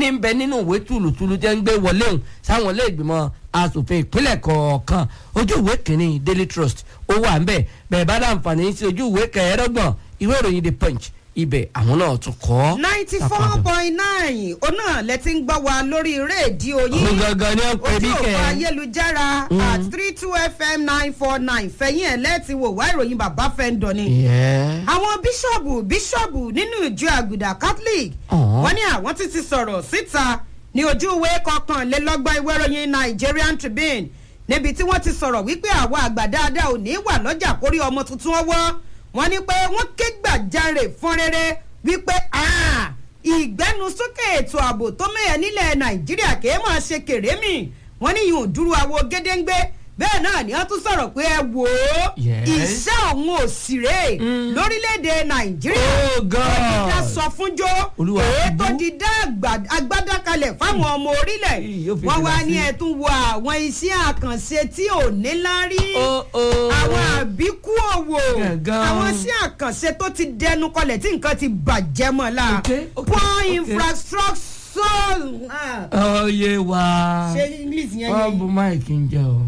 ní bẹ nínú ìwé tùlùtùlù tẹ́ ń gbé wọlé òun sáwọn ilé ìgbìmọ̀ asòfin ìpínlẹ̀ kọ̀ọ̀kan ojú ìwé kìíní daily trust ó wà ńbẹ̀ bẹ́ẹ̀ bá dáǹfààní sí ojú ìwé kẹẹ̀ẹ́dọ́gbọ̀n ìwé ìròyìn the punch ibẹ̀ àwọn náà tún kọ́. ninety four point nine ó náà lẹ ti ń gbọ́ wa lórí rédíò yìí òun gangan ni ó pe bí ojú kẹ́ òpó ayélujára at three two fm nine four nine fẹ̀yìn ẹ̀ lẹ́ẹ̀tì wò wá ìròyìn bàbá fẹ́ǹdọ̀ ni. Yeah. àwọn bíṣọ̀bù bíṣọ̀bù nínú ìjọ àgùdà catholic Ọ̀hún. wọ́n ní àwọn ti ti sọ̀rọ̀ síta ní ojú ìwé kọkànlélọ́gbọ̀n ìwé ìròyìn nigerian tribune níbi tí wọ́n ti sọ̀rọ̀ wípé àwa àgbà dáadáa ò ní wà lọ́jà kórí ọmọ tuntun ọwọ́ wọ́n ní pé wọ́n ké gbàjarè fún rere wípé "Ah, ìgbẹ́nusókè ètò ààbò tó mẹ́yẹ nílẹ̀ nàìjíríà kèé máa ṣe kèrémì wọ́n ní yìí ò dúró àwo gédéǹgbé bẹ́ẹ̀ náà ni wọ́n tún sọ̀rọ̀ pé ẹ wò ó Yes. iṣẹ́ òun ò sì rè é lórílẹ̀‐èdè nàìjíríà Oh, God. ó ti dá sọ fúnjó Olúwa èyí ti tó bú. ti dá àgbà- agbádá kalẹ̀ fáwọn ọmọ orílẹ̀ Ì, yóò fi wọ́n fìlà wá ní sí. ẹ̀tún wo àwọn iṣẹ́ àkànṣe tí ò ní lárí Oh, oh. àwọn àbíkú òwò Gangan. àwọn iṣẹ́ àkànṣe tó ti dẹnu kọlẹ̀ tí nǹkan ti bàjẹ́ mọ́ la Okay, okay, poor okay. infrastructure ah, ọyẹ wa ṣé english yẹn wọn yẹn bu máìkì ń jẹ o.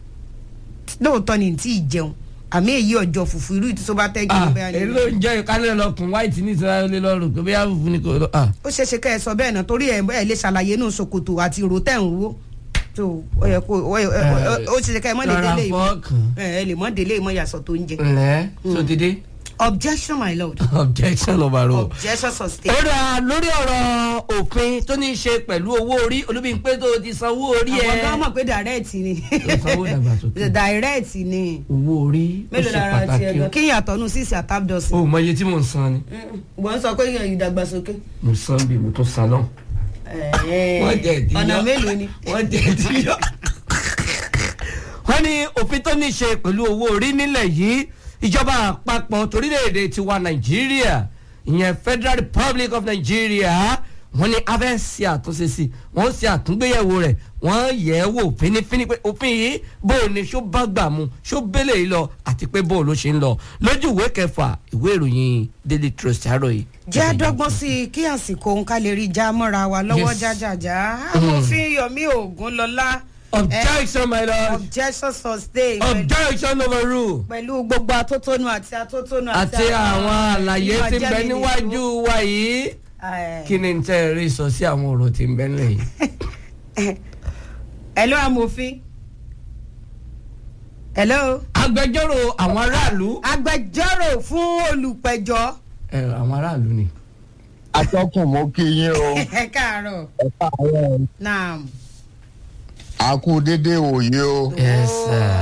lóòótọ́ ni tí ì jẹun àmì èyí ọjọ́ fùfú irú ìtúsọ́ bá tẹ́ kí ah ló bẹ́ẹ̀ èyí ni. ló ń jẹ́ ìkálẹ̀ lọkùn white ní ìsirayọ lé lọ́rùn pé bóyá fùfú ni kò lọ. ah. ó ṣeé ṣe kẹ́ ẹ sọ bẹ́ẹ̀ náà torí ẹ̀ ẹ̀ lè ṣàlàyé nù ṣòkòtò àti ìró tẹ̀ ń wó tó ó yẹ kó ó yẹ- ó yẹ- ó ṣe ṣe kẹ́ ẹ mọ́ lè Rọra délé ìmọ̀ fọ́ọ̀kàn. ẹ ẹ lè mọ́ délé ìmọ̀ yàtọ̀ tó ń jẹ. ǹlẹ́ sotide objection my lord objection overruled. objection sustained. ó dà lórí ọ̀rọ̀ òfin tó ní í ṣe pẹ̀lú owó orí olúbíńpé tó ti sanwó orí ẹ̀. àwọn gan mọ̀ pé direct ni sanwó ìdàgbàsókè. direct ni owó orí ó mélòó ṣe lára ti pàtàkì ẹ̀gbọ́n kí yàtọ̀ nù sísè àtàbdọ̀sì. o mọ iye tí mò ń san ni wọ́n sọ pé ìdàgbàsókè. mo san bí mo tún san náà. wọ́n jẹ́ ìdíyọ́ ọ̀nà mélòó ni. wọ́n jẹ́ ìdíyọ́. wọ́n ní òfin tó ní í ṣe pẹ̀lú owó orí nílẹ̀ yìí ìjọba àpapọ̀ torílẹ̀-èdè tiwa nàìjíríà ìyẹn federal republic of nigeria wọ́n ní abẹ́ ṣe àtúnṣe sí wọ́n ṣe àtúngbéyẹ̀wò rẹ̀ wọ́n yẹ̀ ẹ́ wò fínífíní pé òfin yìí bó o ní ṣó bá gbà mu ṣó bẹ́lẹ̀ yìí lọ àti pé bó o ló ṣe ń lọ lójú ìwé kẹfà ìwé ìròyìn daily trust àárọ̀ yìí. jẹ́ àdọ́gbọ́n sí i kí àsìkò òun ká lè rí já mọ́ra wa lọ́wọ́ Yes. jájàjá amòfin yomi ogunlọ́lá objection my lord objection sustained pẹ̀lú- objection overruled. pẹ̀lú gbogbo atótónu àti atótónu àti àwọn àlàyé tí ń bẹ ìmọ̀jẹ́mi níwájú wa yìí nìyó. kí ni n tẹ́ ẹ rí sọ sí àwọn ọ̀rọ̀ tí ń bẹ nílẹ̀ yìí. hello amòfin hello agbẹjọ́rò àwọn aráàlú. agbẹjọ́rò fún olùpẹ̀jọ́ ẹ àwọn aráàlú ni. atọ́kùn mo kí yín o ẹ káàárọ̀ ẹ káàárọ̀ naam. a kú dédé òye o yes sir.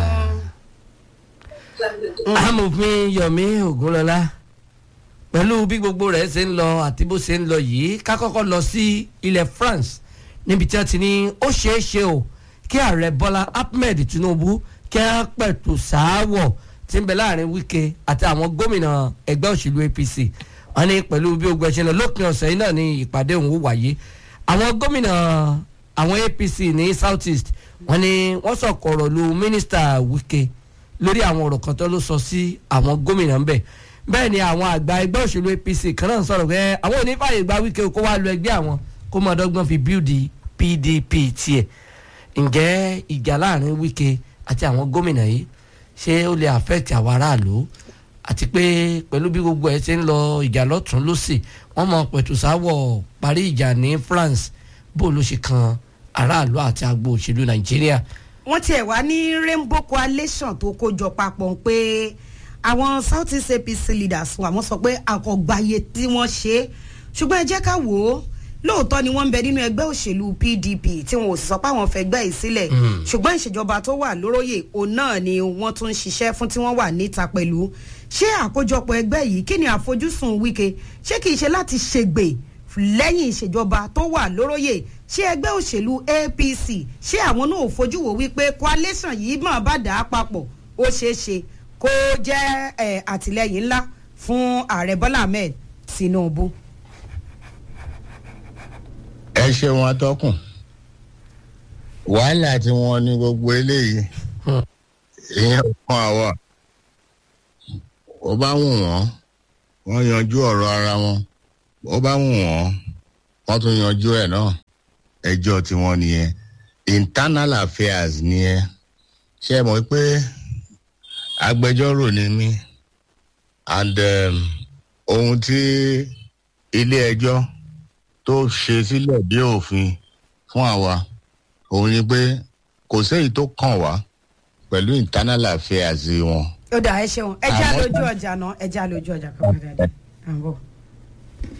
amòfin yomi ogunlọlá pẹ̀lú bí gbogbo rẹ̀ ṣe ń lọ àti bó ṣe ń lọ yìí ká kọ́kọ́ lọ sí ilẹ̀ france níbi tí wọ́n ti ní ó ṣeé ṣe o kí ààrẹ bọ́lá ahmed tinubu kí wọ́n pẹ̀tù sááwọ̀ tí ń bẹ láàrin wike àti àwọn gómìnà ẹgbẹ́ òṣèlú apc wọ́n ní pẹ̀lú bí ogun ẹ̀ṣẹ̀ lọ lópin ọ̀sẹ̀ yìí náà ní ìpàdé òun ó wáyé àwọn gómìnà àwọn apc ní south east wọ́n ní wọ́n sọ̀kọ̀rọ̀ lu mínísítà wike lórí àwọn ọ̀rọ̀ kan tó ló sọ sí àwọn gómìnà ń bẹ̀ bẹ́ẹ̀ ni àwọn àgbà ẹgbẹ́ òṣèlú apc kan náà sọ̀rọ̀ pé àwọn onífàyè gba wíkẹ́ kó wá lu ẹgbẹ́ àwọn kó máa dọ́gbọ́n fi bíldì pdp tiẹ̀ ǹjẹ́ ìjà láàrin wíkẹ́ àti àwọn gómìnà yìí ṣé ó lè affect àwọn aráàlú àti pé pẹ̀lú bí gbogbo ẹ̀ ṣe ń lọ ìjà lọ́tún lọ́sì wọ́n mọ pẹ̀tù sáwọ̀ parí ìjà ní france bó ló ṣe kan aráàlú àti agbo òṣèlú nàìjíríà wọ́n tiẹ̀ wá ní rainbow coalition tó kójọ papọ̀ pé àwọn south east apc leaders wa wọ́n sọ pé àkọ́gbáyé tí wọ́n ṣe é ṣùgbọ́n ẹ jẹ́ ká wò ó lóòótọ́ ni wọ́n ń bẹ nínú ẹgbẹ́ òṣèlú pdp tí wọn ò sì sọ pé àwọn fẹ́ gbẹ́ yìí sílẹ̀ ṣùgbọ́n ìṣèjọba tó wà lóróyè òun náà ni wọ́n tún ń ṣiṣẹ́ fún tí wọ́n wà níta pẹ̀lú ṣé àkójọpọ̀ ẹgbẹ́ yìí kí ni àfojúsùn wike ṣé kìí ṣe láti ṣègbè lẹ́yìn ìṣèjọba tó wà lóróyè ṣé ẹgbẹ́ òṣèlú apc ṣé àwọn náà ò fojú wò wípé coalition yìí mọ̀ bá dà á papọ̀ ó ṣeé ṣe kó jẹ́ ẹ̀, àtìlẹyìn ńlá fún ààrẹ bọ́lá ahmed tinubu. ẹ ṣeun atọ́kùn wàhálà tí wọ́n ní gbogbo eléyìí ìyẹn fún àwa ó bá wù wọ́n wọ́n yanjú ọ̀rọ̀ ara wọn ó bá wù wọ́n wọ́n tún yanjú ẹ̀ náà ẹjọ́ tiwọn nìyẹn internal affairs nìyẹn ṣé ẹ mọ̀ pé agbẹjọ́rò ni mí and um, ohun tí ilé ẹjọ́ tó ṣe sílẹ̀ bí òfin fún àwa òun ni pé kò séyìí tó kàn wá pẹ̀lú internal affairs wọn. ó dà ẹ ṣeun ẹ já Àmọ́- lójú ọjà náà ẹ já lójú ọjà kan padà dé à ń bọ̀.